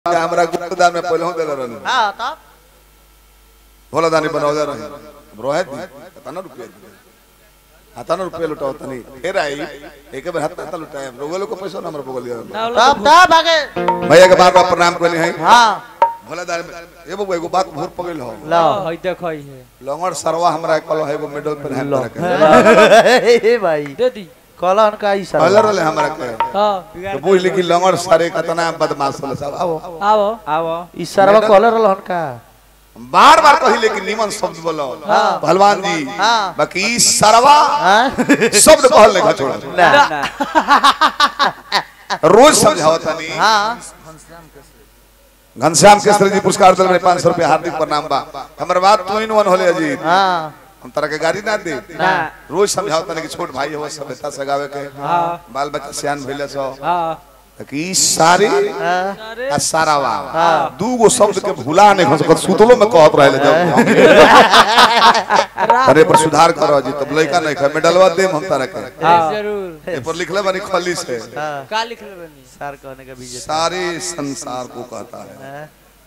हमरा गुप्तदान में पहले दे रहनी हाँ तब भोला दानी बनौले रही रोहित दी तना रुपया दी हताना रुपया लुटाओ तनी फिर आई एक बार हाथ हाथ लुटाए रोगलो को पैसा ना हमरा बगल दिया तब तब आगे भैया के बार बार प्रणाम करनी है हाँ भोला दानी में ए बबू एगो बात भूर पगल हो लो हई देखई है लंगड़ सरवा हमरा कलो है एगो मेडल पर है लो के हे भाई दे दी कलन का ई पहले सर रहले हमरा के हां तो बुझ ली कि लंगड़ सारे कतना बदमाश होले सब आओ आवो आवो ई सरवा कलर रहलन का बार बार कही लेकिन निमन शब्द बोलो भगवान जी हाँ। बाकी ई सरवा हाँ शब्द कहल नहीं छोड़ा ना रोज समझाओ तनी हाँ घनश्याम केसरी जी पुरस्कार दिल में पाँच सौ रुपया हार्दिक प्रणाम बा हमर बात तू इन वन होले अजी हाँ हम तरह के गाड़ी ना दे ना रोज समझाओ तनी कि छोट भाई हो सभ्यता से गावे के हाँ बाल बच्चा सियान भइले सो हां कि ई सारे हाँ अरे आ सारावा हाँ। दू गो शब्द के भुला नहीं हो सकत सुतलो में कहत रहले जब अरे पर सुधार करो जी तब लइका नहीं खा मेडलवा देम हम तरह के हां जरूर ए पर लिखले बानी खली से हाँ का लिख ले बनी सर कहने का बीजे सारे संसार को कहता है हाँ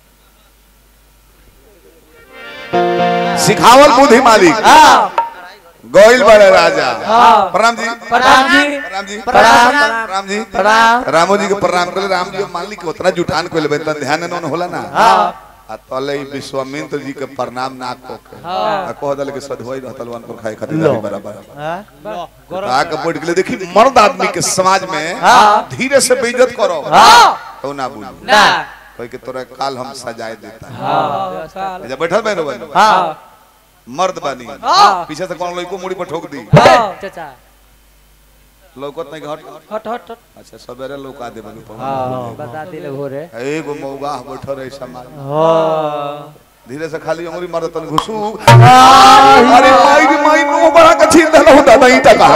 सिखावल बुद्धि मालिक गोइल बड़े राजा हाँ। प्रणाम जी प्रणाम जी प्रणाम जी प्रणाम। प्रणाम जी प्रणाम रामो जी के प्रणाम करे राम जी मान ली के उतना जुटान कोइल बे तन ध्यान न होला ना हां आ तले ई विश्वामित्र जी के प्रणाम ना को के हाँ। आ कह दल के सधोई रहतल वन पर खाए खातिर दानी बराबर हाँ गरम आ के बैठ गेले देखी मर्द आदमी के समाज में हाँ। धीरे से बेइज्जत करो हाँ तो ना बोल ना कोई के तोरा काल हम सजाए देता है हां साल जब बैठल बहनो बहनो हाँ मर्द बानी हां पीछे से कौन लइको मुड़ी पर ठोक दी चाचा लौकत नहीं घट हट हट हट अच्छा सवेरे लौका दे बनी हाँ बता दिले घोरे एगो मौगा बैठल रहे समाज हाँ धीरे से खाली अंगुरी मारत तन घुसू अरे माई रे माई नो बड़ा का छीन देलो दादा ईटा का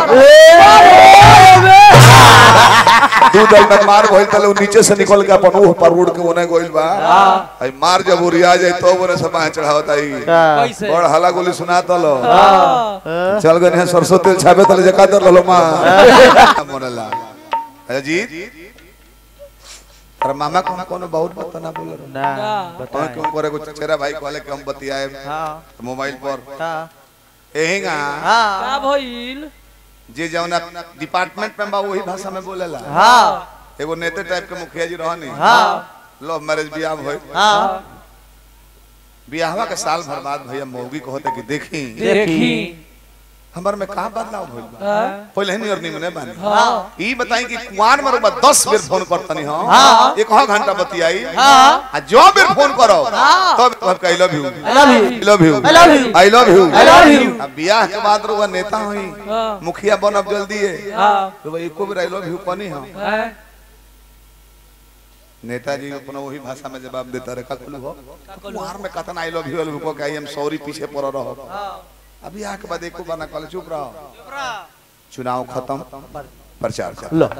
दू दल में मार भइल तले उ नीचे से निकल के अपन ओह पर उड़ के ओने गइल बा आई मार जब उरिया जाए तो ओने से बाह चढ़ावत आई का कैसे बड़ हला गोली सुना तलो हां चल गए सरसों तेल छाबे तले जका दर ललो मां मोरला अजीत अरे मामा को कोनो बहुत पता ना बोल रहा ना ना। कौन बताए क्यों करे कुछ चेहरा भाई कहले कि हम बतियाए हाँ मोबाइल पर हाँ एहिंगा हाँ का भइल जे जौन डिपार्टमेंट में बा वही भाषा में बोलेला हाँ एगो नेता टाइप के मुखिया जी रहनी हाँ लव मैरिज बियाह भइल हाँ बियाहवा के साल भर बाद भैया मौगी को होते कि देखी देखी हमर में का बदलाव भइल बा हां पहले ही और निमने बानी हां ई बताई कि कुआन में रुपा 10 बेर फोन करतनी हो हाँ। एक हाँ घंटा बतियाई हाँ। आ जो बेर फोन करो हाँ। तब तब I love you I love you. I love you I love you. I love you I love you. अब बियाह के बाद रुआ नेता होई हां मुखिया बनब जल्दी है हां तो भाई एको बेर आई लव यू कनी हम हां नेताजी अपना वही भाषा में जवाब देता रहे कखलू हो कुआर में कतना आई लव यू को कही हम सॉरी पीछे पड़ रहो अभी आके बाद एको बना कल चुप रहो चुनाव खत्म प्रचार कर लो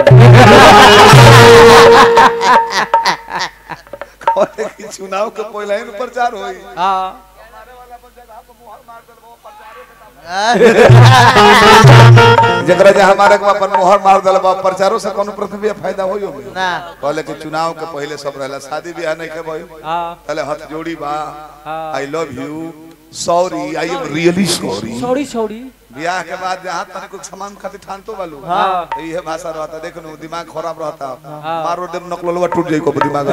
कहले कि चुनाव के पहले ही न प्रचार होई हां जकरा जे हमारे को अपन मोहर मार दल बा प्रचारों से कोनो प्रथम फायदा होई हो ना कहले कि चुनाव के पहले सब रहला शादी ब्याह नहीं के भइल हां तले हाथ जोड़ी बा हाँ। I love you sorry I am really sorry छोड़ी छोड़ी ब्याह के बाद जहाँ तक कुछ सामान खातिर ठान तो बालू हाँ। तो ये भाषा रहता देख नु दिमाग खराब रहता हाँ। मारो देम नकलवा टूट जाई को दिमाग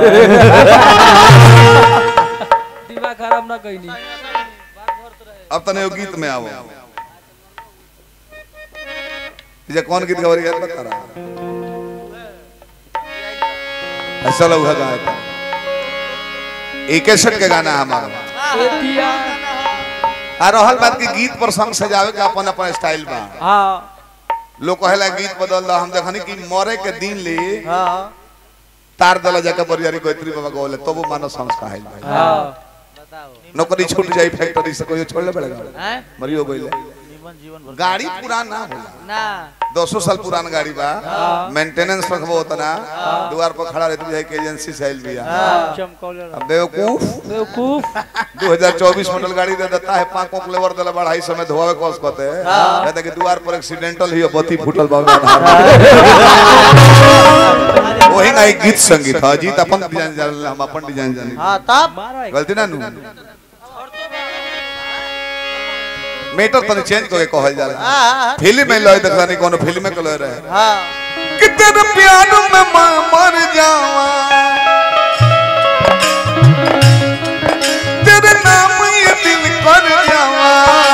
दिमाग खराब ना कइनी अब तने वो गीत में आओ ये कौन गीत गवर याद बता रहा ऐसा लोग गाए था एक के गाना है हमारा एतिया आ रहल बात की गीत पर संग सजावे के अपन अपन स्टाइल बा हां लोग कहेला गीत बदल दो हम देखनी कि मरे के दिन ले हाँ तार दला जाके बरियारी गोत्री बाबा गोले तो वो मानो संस्कार है हां बताओ नौकरी छूट जाई फैक्ट्री से कोई छोड़ ले पड़ेगा हैं मरियो गइले जीवन जीवन भर गाड़ी पुरान ना होला ना दो सौ साल पुरान गाड़ी बा मेंटेनेंस रखबो उतना द्वार पर खड़ा रहते बुझाई के एजेंसी से आइल बिया चमकौले अब बेवकूफ बेवकूफ 2024 मॉडल गाड़ी दे देता है पांच पांच लेवर देला बढ़ाई समय धोवे कोस कहते हैं कहते कि द्वार पर एक्सीडेंटल ही बत्ती फूटल बा वही ना एक गीत संगीत है जीत अपन डिजाइन जान हम अपन डिजाइन जानी हाँ तब मारा गलती ना नु मीटर तने चेंज करके कहल जाला हाँ फिल्म में लय देखला नहीं कोनो फिल्म में के लय रहे हाँ कि तेरे प्यार में मैं मर जावा तेरे नाम ये दिल कर जावा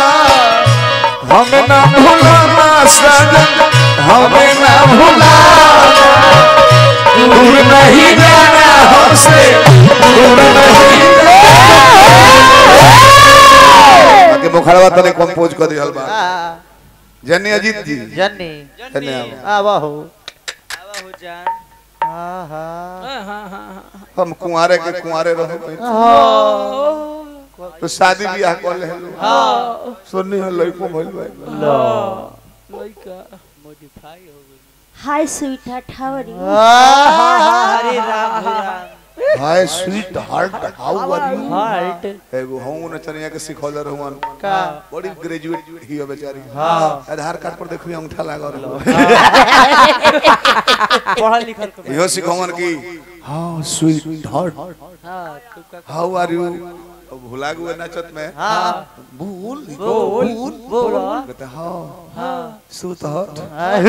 हमें ना भुलाना सजन हमें ना भुलाना दूर नहीं जाना हमसे दूर नहीं बाकी मुखड़वा तने कंपोज कर दिहल बा हाँ जन्नी अजीत जी जन्नी जन्नी आओ। आवा हो आवा हो जान हाँ हाँ हाँ हाँ हाँ हम कुंवारे के कुंवारे रहो हाँ तो शादी ब्याह कर ले हाँ सुननी है लड़को भइल बा लड़का मॉडिफाई हो गई hi sweetheart how are you अरे Ram Ram hi sweetheart how are you heart एगो हम नचनिया के सिखौले रहवन का बड़ी ग्रेजुएट ही हो बेचारी हाँ आधार कार्ड पर देखबी अंगूठा लागल रहो पढ़ा लिखल को इहो सिखौवन की हां स्वीट हार्ट हाँ तू का हाउ आर यू भुला गए नचत में हाँ भूल बोल बोल कहते हां हाँ स्वीट हार्ट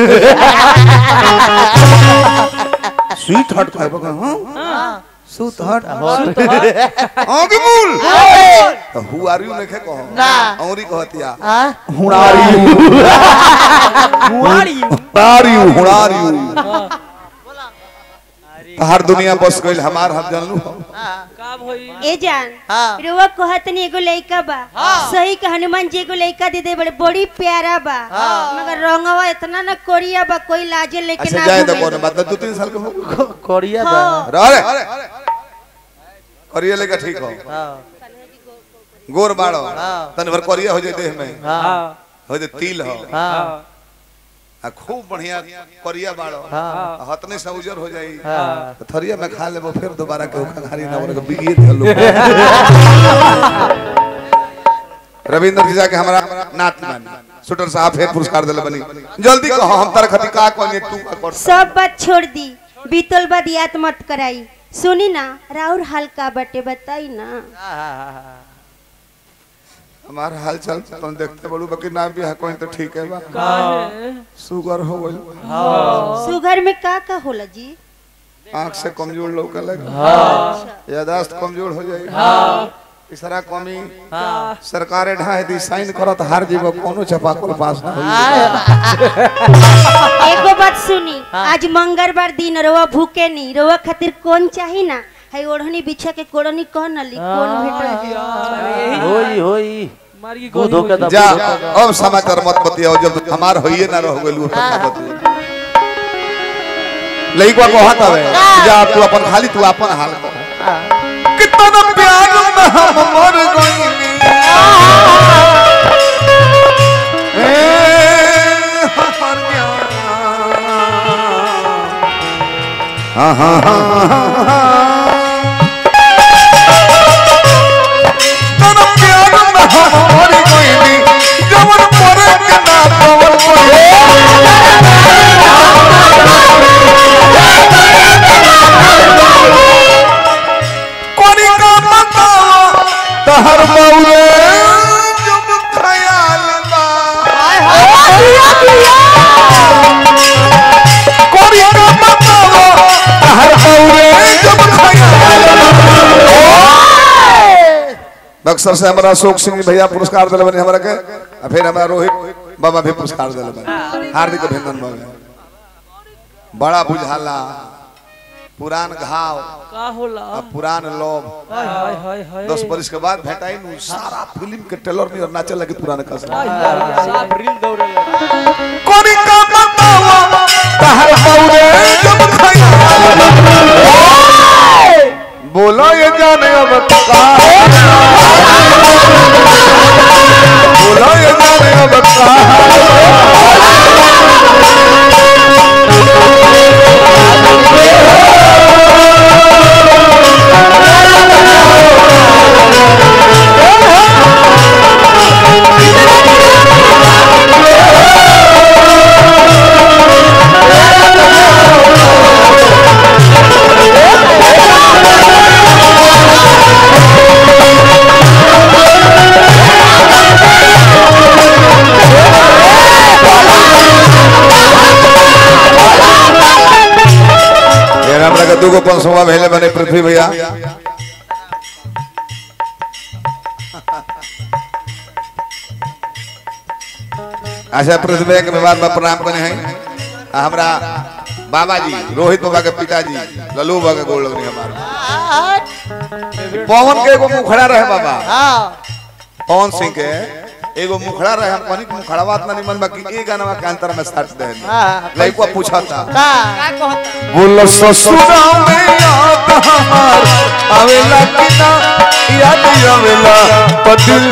स्वीट हार्ट कहबो का हां हाँ स्वीट हार्ट हॉट आगे बोल हु आर यू नखे कहो ना। औरी कहतिया हाँ हुणारी कुआरी हुणारी हुणारी हाँ हर दुनिया बस गइल हमार हम जानलू का भई ए जान हाँ रुआ कहतनी एगो लइका बा सही के हनुमान जी एगो लइका दे दे बड़े बड़ी प्यारा बा मगर रंगवा इतना न कोरिया बा कोई लाजे लेके अच्छा ना जाए तो घूमे। कौन मतलब दो तीन साल के हो कोरिया बा हाँ। रे करिए लेके ठीक हो हाँ गोर बाड़ो हाँ। तन भर करिया हो जाए देह में हाँ हाँ हो जाए तिल हो हाँ आ खूब बढ़िया करिया बाड़ो हाँ आ हतने से उजर हो जाई हाँ तो थरिया में खा लेबो फिर दोबारा के ओखा खारी ना ओरे बिगिए धलो रविंद्र जी जाके हमारा नात मानी शूटर साहब फिर पुरस्कार दिले बनी जल्दी कहो हम तार खती का कोनी तू का कर सब बात छोड़ दी बीतल बात याद मत कराई सुनी ना राउर हाल का बटे बताई ना हमारा हाल चाल तुम देखते बड़ू बाकी ना भी है कोई तो ठीक है बा का है शुगर हो गइल सुगर में का का होला जी आंख से कमजोर लौके लगे अच्छा। यादाश्त कमजोर हो जाए हाँ तीसरा कमी हाँ सरकारे ढाई दी साइन करत हार जीव कोनो छपाकुल पास ना होई एगो बात सुनी आज मंगलवार दिन रोवा भूखे नहीं रोवा खातिर कौन चाही ना है ओढ़नी बिछा के कोड़नी कौन नली कौन भेटल होई होई मार की वो धोखा गोली दा जा अब समाचार मत बतियाओ जब हमार होइए ना रह गेलू तब ना बतियो लइका को हाथ आवे जा तू अपन खाली तू अपन हाल कह कितना प्यार में हम मर गइनी ए हमर जान हाँ हाँ हाँ हाँ हाँ तोरा प्यार में हम मर गइनी जवन मरे के ना पवन पड़े कोनी का बताओ तहर बउए जब ख्याल बा कोनी का बताओ तहर बउए जब ख्याल बक्सर से हमारा अशोक सिंह भैया पुरस्कार दिले बने हमरा के आ फिर हमारा रोहित बाबा भी पुरस्कार दिले बने हार्दिक अभिनंदन बाबा बड़ा बुझाला पुरान घाव का होला आ पुरान लोभ हाय हाय हाय हाय दस बरिस के बाद भेटाई नु सारा फिल्म के ट्रेलर में और नाचे लगे पुराने कसम हाय हाय साफ रील दौड़े लगे कोनी का बतावा तहर बउरे जब खैया बोलो ये जाने अब का बोलो ये जाने जाने अब कहाँ ये हमरा के दूगो पंसवा भेले बने पृथ्वी भैया अच्छा पृथ्वी भैया के व्यवहार में प्रणाम करने हैं आ हमरा बाबा जी रोहित बाबा के पिताजी लल्लू बाबा के गोड़ लगनी हमारा पवन के एगो मुखड़ा रहे बाबा पवन सिंह के एगो मुखड़ा रहे हम कहनी कि मुखड़ा बात ना निमन बाकी ए गाना के अंतर में साट दे लइकवा पूछा था बोलो ससुरा में याद हमार आवेला कि ना याद आवेला तो दिल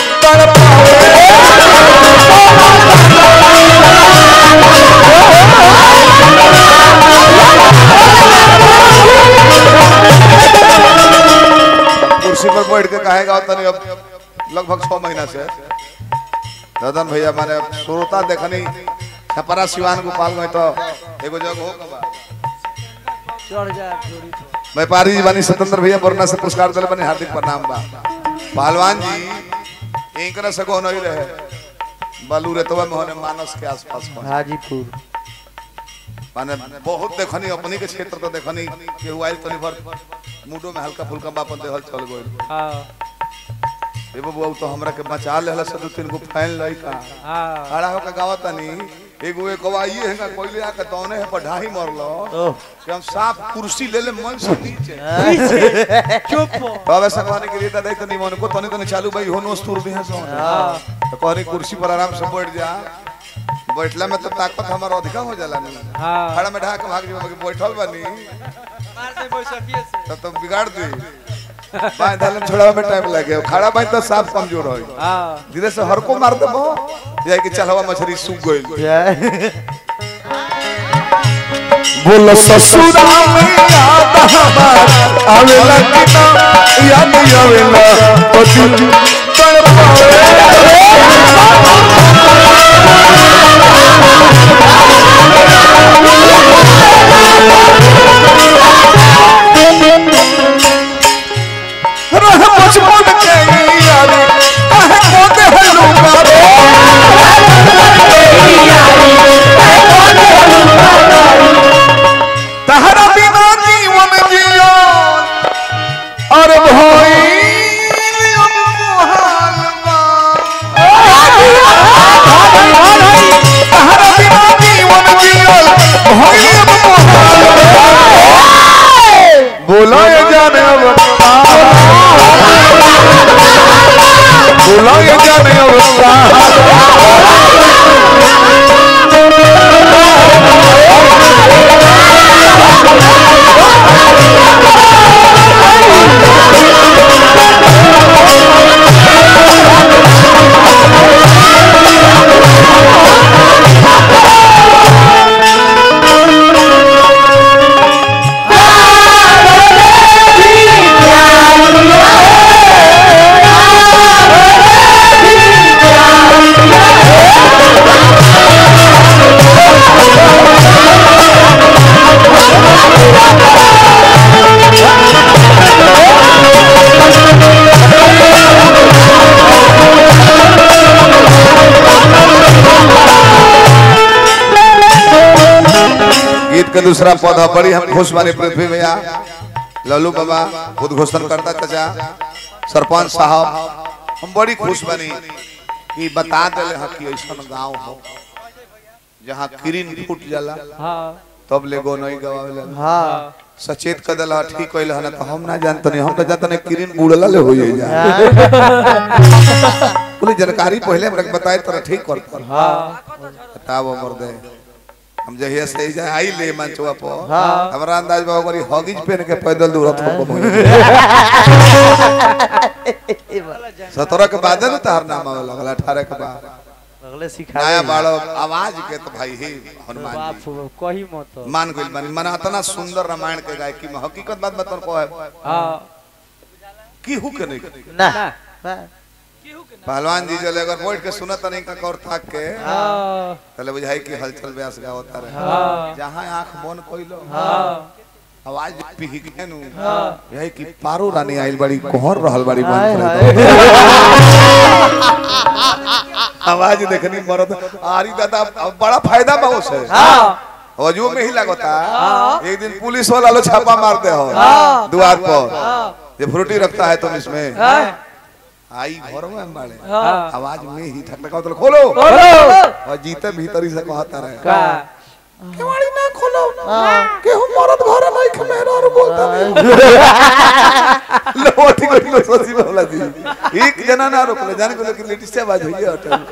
तड़पावे कुर्सी पर बैठ के कहेगा तनी अब लगभग छह महीना से ददन भैया माने श्रोता देखनी छपरा सिवान गोपाल में तो एगो जगह हो कबा चढ़ जा जोड़ी पर। व्यापारी जी बानी स्वतंत्र भैया वरना से पुरस्कार दिले बनी हार्दिक प्रणाम बा पहलवान जी इनकरा से को नहीं रहे बालू रेतवा में होने मानस के आसपास में हाजीपुर माने बहुत देखनी अपनी के क्षेत्र तो देखनी के हुआइल तनी भर मूडो में हल्का फुल्का बापन देहल चल गइल हाँ ए बबुआ उ तो हमरा के बचा लेहला से दो तीन गो फैन लइका हाँ खड़ा होकर गावतनी एगो एक आइए हैगा कोइले आके तौने है पढ़ाई मरलो ओह कि हम साफ कुर्सी ले ले मन से नीचे चुप बाबा सगवानी के लिए दादा तनी मन को तनी तनी चालू भाई होनो स्तूर दी है सो तो कहनी कुर्सी पर आराम से बैठ जा बैठला में तो ताकत हमारा अधिका हो जाला नहीं हाँ खड़ा में ढाक भाग जो बाकी बैठल बानी मार दे बैसाखिए से तब तो बिगाड़ दी बाय दालम छोड़ावे में टाइम लगे खड़ा भाई तो साफ कमजोर होई हाँ धीरे से हर को मार देबो जाय कि चलवा मछली सूख गइल बोल ससुरा में याद हमार आवेला कि ना याद आवेला तो दिल तड़पावे रह बचपन के यारी कहे को दे हलुका तहरा बिना जीवन जियो और भई तहरा बिना जीवन जियो भई बोलो ये जाने अब बोलो ये जाने अब गीत के दूसरा पौधा बड़ी हम खुश बानी पृथ्वी भैया लल्लू बाबा उद्घोषण करता चाचा सरपंच साहब हम बड़ी खुश बनी कि बता दिले हैं कि ऐसा गांव हो जहाँ किरिन फूट जाला हाँ तब ले गो नहीं गवावेला हाँ सचेत कर दिला ठीक कइल हन तो हम ना जानत नहीं हम तो जानत नहीं किरिन बुड़ला ले हो जाई जा पूरी जानकारी पहले हमरा के बताए तो ठीक कर कर हाँ बताओ मर्दे हम जहिया से जा आई ले मंचवा पर हाँ। हमरा अंदाज बा ओकरी हॉगिज पहन के पैदल दौड़त हो सत्रह के बाद न तार नाम आवे लगल अठारह के बाद अगले सिखा नया बालक आवाज के तो भाई हे हनुमान बाप जी रे, कही मत मान गइल बानी मना इतना सुंदर रामायण के गायकी में हकीकत बात बतन को है हाँ की हु के नहीं ना ना बा- पहलवान जी जले अगर बैठ के सुनत नहीं का कौर थाक के हाँ तले बुझाई कि हलचल व्यास गावता रहे हाँ जहां आंख बंद कइलो हाँ आवाज पिही के नु हाँ यही कि पारो रानी आइल बड़ी कोहर रहल बड़ी हाय बंद हाय करे आवाज देखनी मरद आरी दादा अब बड़ा फायदा बा उसे हाँ वजू में ही लगता एक दिन पुलिस वाला लो छापा मारते हो द्वार पर ये फ्रूटी रखता है तुम इसमें हाँ आई घर में बाड़े हाँ आवाज में ही ठक ठक तो खोलो बोलो और जीते भीतर ही से कहता रहे का केवाड़ी ना खोलो केहू मरद घर नहीं के मेरा और बोलता लो ठीक है लो सोची बोला जी एक जना ना रोक ले जाने को लेकिन लेडीज से आवाज हुई है होटल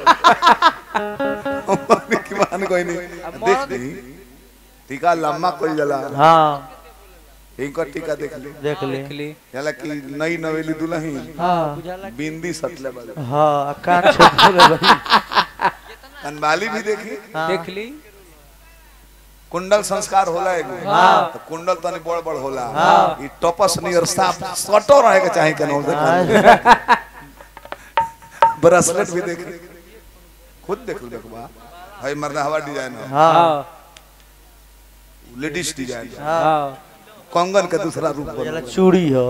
की मान कोई नहीं देख ली टीका लम्मा कोई जला हाँ इनका टीका देख ली देख ले देखली जला की नई नवेली दुल्हन हाँ बुझाला बिंदी सटले वाले हाँ कान छोड़ रही कनवाली भी देखी देखली कुंडल संस्कार होला एगो हाँ। तो कुंडल तनी बड़ बड़ होला हाँ। ई टपस नियर साफ सटो रहे के चाहे के नौ देख ब्रेसलेट भी देख खुद देख लो देखबा भाई मर्दा हवा डिजाइन है हाँ हाँ लेडीज डिजाइन है। हाँ कंगन के दूसरा रूप जला बन चूड़ी हो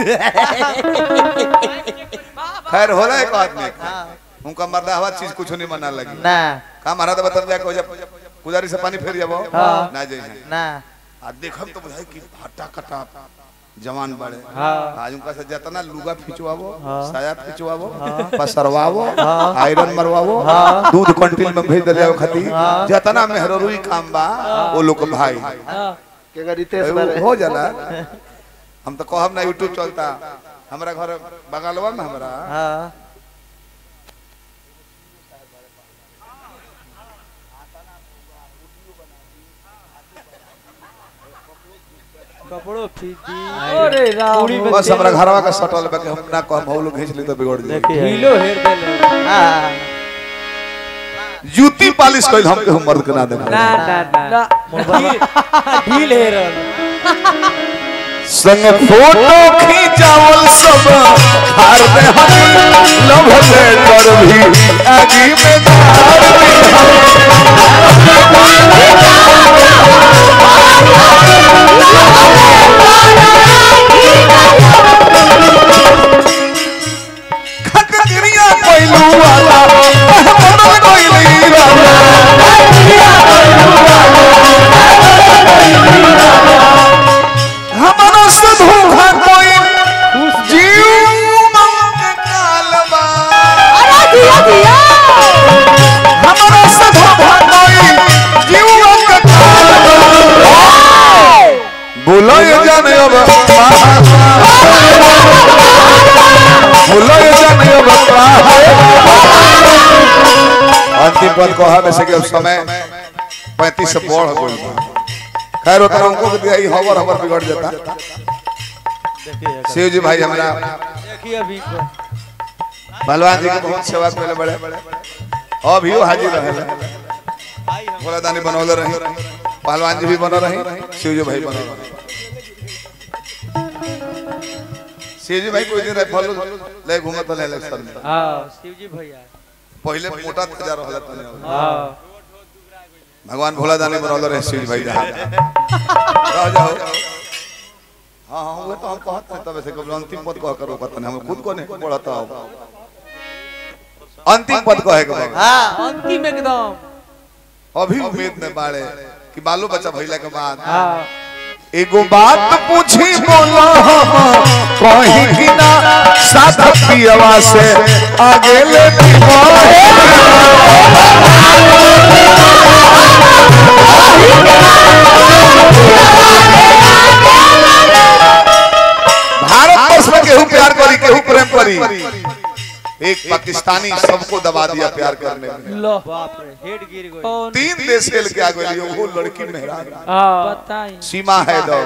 खैर होला एक आदमी के। उनका मर्दा हवा चीज कुछ नहीं मना लगी ना का महाराज बता दिया को जब कुदारी से पानी फेर जाबो हाँ। ना जाई ना आ देखब तो बुझाई कि हटा कटा जवान बड़े हाँ। आज उनका से जितना लुगा खिंचवावो हाँ। साया खिंचवावो पसरवावो आयरन मरवावो दूध कंटिल में भेज दिया खाती जितना मेहररुई काम बा वो लोग के भाई हाँ भाई, हो जाला हम तो कहब ना यूट्यूब चलता हमरा घर बगलवा में हमरा हाँ कपड़ो फीकी अरे राम बस हमरा घरवा का सटल बा के हम ना कहब हम लोग खींच ली तो बिगड़ जाई देखिए ढीलो हेर देले हाँ जूती पालिश कइल हम के हम मर्द के ना देब ना ना ना ढील- ढील हेर संग फोटो खींचावल सब हार दे हम लव लेटर भी आगी में धार दे खकरिया कोइलू वाला मोहम्मद कोइली वाला हमारा से धोखा कोई जीव मंग कालबा हमारा से धोखा कोई जीव मंग कालबा बोलो ये जाने अब बोलो ये जाने अब अंतिम पद को हमें से कि अब समय पैंतीस से बढ़ गई खैर उतना उनको भी दिया, ई हवर हवर बिगड़ जाता देखिए शिव जी भाई हमारा देखिए अभी को। भगवान जी के बहुत सेवा करे बड़े अभी वो हाजिर रहे भोला दानी बनौले रही पहलवान जी भी बना रही शिव जी भाई बना रहे शिव जी भाई कोई दिन रहे फल ले घूमत रहे इलेक्शन में हाँ शिवजी भैया पहले मोटा तजा रहल तने हाँ भगवान भोला दानी बनौले रहे शिव जी भाई जहां रह जाओ हाँ हाँ वो तो हम कहते हैं तब से कब अंतिम पद कह करो पता नहीं हम खुद को नहीं पढ़ता हो अंतिम पद कहे के बाबा हाँ अंतिम एकदम अभी उम्मीद में बाड़े कि बालू बच्चा भइला के बाद हाँ एगो बात पूछी बोलो हम कहीं कि ना साधा पियवा से आगे ले भारत वर्ष में केहू प्यार करी केहू प्रेम करी एक पाकिस्तानी सबको दबा दिया प्यार करने में लो बाप रे हेड गिर गई तीन देश खेल के आ गई वो लड़की मेहरान हाँ बताई सीमा है दो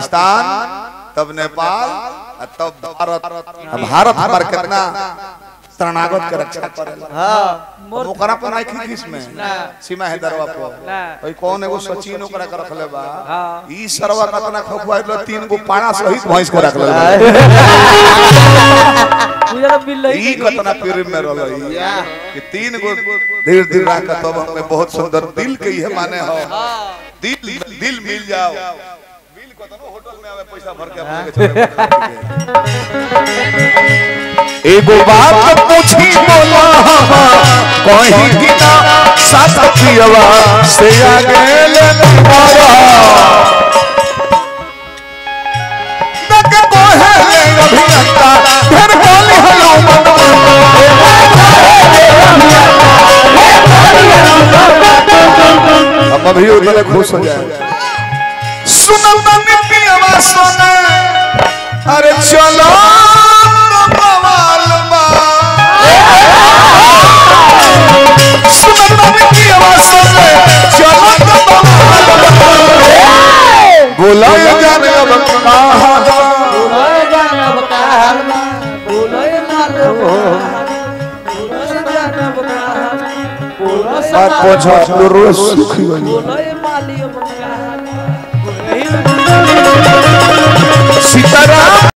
पाकिस्तान तब नेपाल और तब भारत अब भारत हमार कितना शरणागत के रक्षा करेला हाँ अब ओकरा पर नहीं खींच में ना। सीमा है दरवा पर ना। ओई कौन एगो सचिन ओकरा के रखले बा हाँ। ई सरवा कतना खखुआ लो तीन गो पाड़ा सहित भैंस के रखले बा मुझे तो मिल ई कतना पीर में रहल कि तीन गो धीरे धीरे रह के तब हमें बहुत सुंदर दिल के ये माने हो दिल दिल मिल जाओ बिल कतनो होटल में आवे पैसा भर के अपने के चले एगो बात पूछी बोला कहीं की ना साथ पियवा से आगे ले बाबा नक कोहे ले अभियंता फिर बोली हलो हम अभी उतने खुश हो जाए सुनल बनी पियवा सोने अरे चलो तो बवाल बा सुनल बनी पियवा सोने चलो तो बवाल बा बोला ये जाने अब कहाँ बोलो जानब का हाल बा बोलो जानब का हाल बोलो जानब का हाल बोलो बात पहुंचा रोज सुखी बनी बोलो माली अब का हाल सीताराम